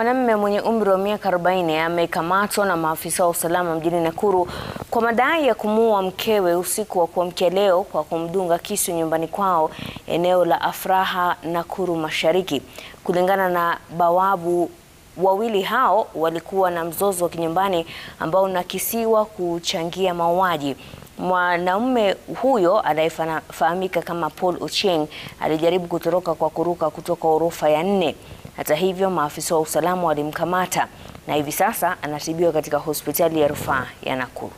Mwanamume mwenye umri wa miaka 40 amekamatwa na maafisa wa usalama mjini Nakuru kwa madai ya kumuua mkewe usiku wa kuamkia leo kwa kumdunga kisu nyumbani kwao eneo la Afraha, Nakuru Mashariki. Kulingana na bawabu, wawili hao walikuwa na mzozo wa kinyumbani ambao unakisiwa kuchangia mauaji. Mwanaume huyo anayefahamika kama Paul Ochieng alijaribu kutoroka kwa kuruka kutoka orofa ya nne. Hata hivyo, maafisa wa usalama walimkamata na hivi sasa anatibiwa katika hospitali ya rufaa ya Nakuru.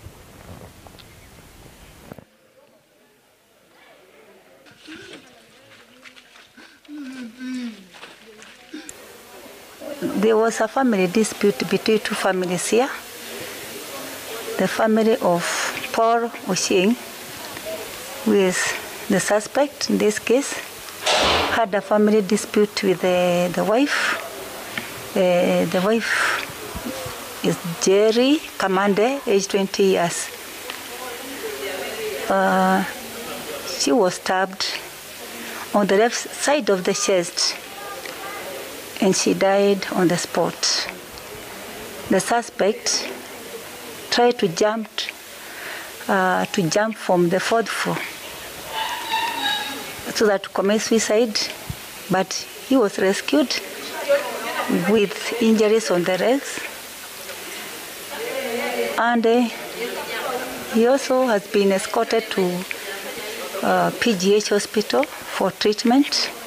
There was a family dispute between two families here. The family of Paul Ochieng, who is the suspect in this case, had a family dispute with the, the wife. Uh, the wife is Jerry Kamande, age 20 years. Uh, she was stabbed on the left side of the chest and she died on the spot. The suspect tried to jump uh, to jump from the fourth floor so that to commit suicide, but he was rescued with injuries on the legs, and uh, he also has been escorted to uh, PGH hospital for treatment.